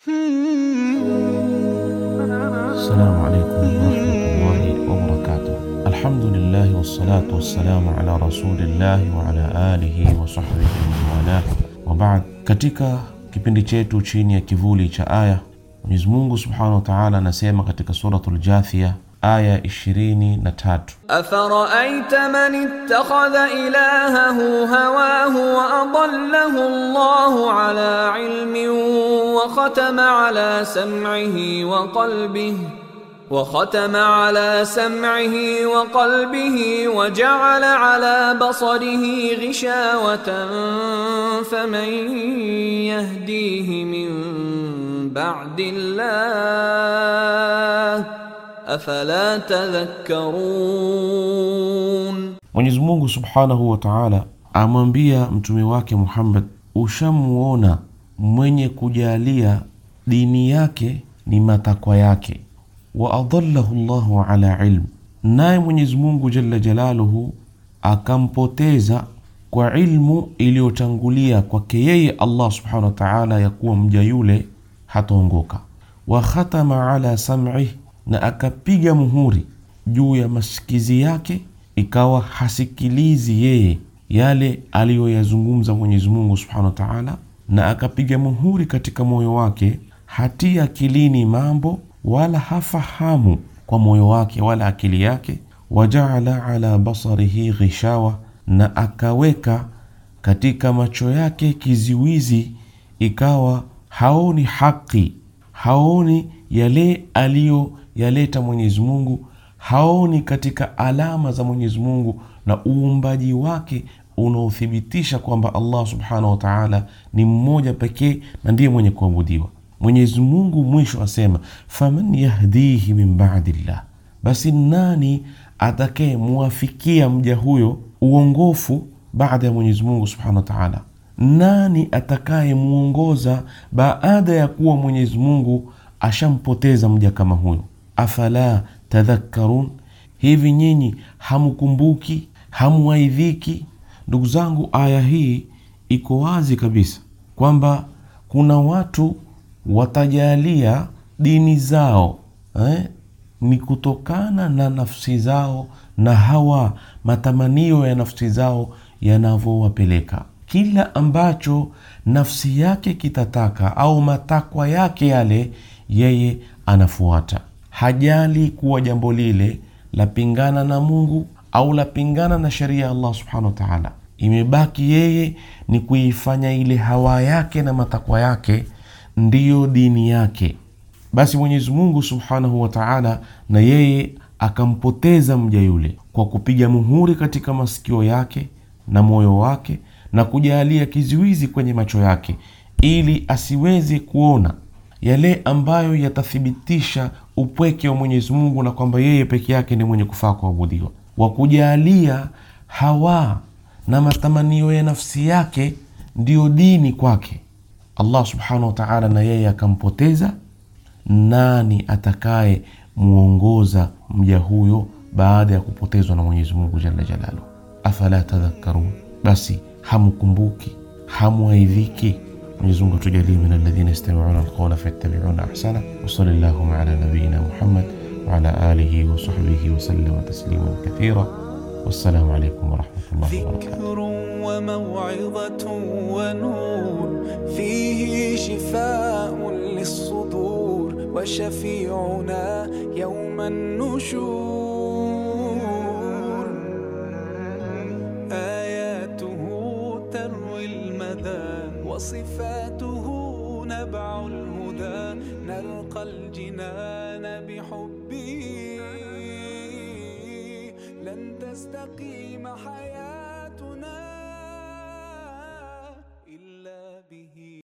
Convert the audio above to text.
السلام عليكم ورحمة الله وبركاته الحمد لله والصلاة والسلام على رسول الله وعلى آله وصحbihi wamanwalah wabad. Katika kipindi chetu chini ya kivuli cha aya, Mwenyezi Mungu subhanahu wa taala anasema katika Suratul Jathia aya 23 أفرأيت من اتخذ إلهه هواه وأضله الله على علم وختم على سمعه وقلبه وختم على سمعه وقلبه وجعل على بصره غشاوة فمن يهديه من بعد الله أفلا تذكرون Mwenyezi Mungu subhanahu wa taala amwambia mtume wake Muhammad, ushamuona mwenye kujalia dini yake ni matakwa yake, wa adallahu llahu ala ilm, naye Mwenyezi Mungu jalla jalaluhu akampoteza kwa ilmu iliyotangulia kwake yeye Allah subhanahu wa taala, ya kuwa mja yule hataongoka. Wa khatama ala sam'ih, na akapiga muhuri juu ya masikizi yake ikawa hasikilizi yeye yale aliyoyazungumza Mwenyezi Mungu Subhanahu wa Ta'ala, na akapiga muhuri katika moyo wake, hatia akilini mambo wala hafahamu kwa moyo wake wala akili yake. Wajaala ala basarihi ghishawa, na akaweka katika macho yake kiziwizi, ikawa haoni haki, haoni yale aliyoyaleta Mwenyezi Mungu haoni katika alama za Mwenyezi Mungu na uumbaji wake unaothibitisha kwamba Allah subhanahu wa ta'ala ni mmoja pekee na ndiye mwenye kuabudiwa. Mwenyezi Mungu mwisho asema, faman yahdihi min ba'dillah, basi nani atakaye muwafikia mja huyo uongofu baada ya Mwenyezi Mungu subhanahu wa ta'ala? Nani atakaye muongoza baada ya kuwa Mwenyezi Mungu ashampoteza mja kama huyo? afala tadhakkarun, hivi nyinyi hamukumbuki, hamuaidhiki? Ndugu zangu, aya hii iko wazi kabisa kwamba kuna watu watajalia dini zao eh, ni kutokana na nafsi zao na hawa matamanio ya nafsi zao yanavyowapeleka. Kila ambacho nafsi yake kitataka au matakwa yake yale, yeye anafuata hajali kuwa jambo lile lapingana na Mungu au lapingana na sheria ya Allah subhanahu wa ta'ala. Imebaki yeye ni kuifanya ile hawa yake na matakwa yake ndiyo dini yake. Basi Mwenyezi Mungu subhanahu wa ta'ala na yeye akampoteza mja yule kwa kupiga muhuri katika masikio yake na moyo wake na kujalia kizuizi kwenye macho yake ili asiweze kuona yale ambayo yatathibitisha upweke wa Mwenyezi Mungu na kwamba yeye peke yake ni mwenye kufaa kuabudiwa, wa kujalia hawa na matamanio ya nafsi yake ndiyo dini kwake. Allah subhanahu wa ta'ala na yeye akampoteza. Nani atakaye muongoza mja huyo baada ya kupotezwa na Mwenyezi Mungu jalla jalaluhu? Afala tadhakkarun, basi hamukumbuki, hamuaidhiki? Mwenyezi Mungu atujalie min alladhina yastami'una alqawla fayattabi'una ahsana wa sallallahu ala nabiyyina Muhammad wa ala alihi wa sahbihi wa sallama tasliman kathira. Wassalamu alaykum wa rahmatullahi wa barakatuh. ذكر وموعظة ونور فيه شفاء للصدور وشفيعنا يوم النشور آياته تروي المدى وصفاته نبع الهدى نلقى الجنان بحبه لن تستقيم حياتنا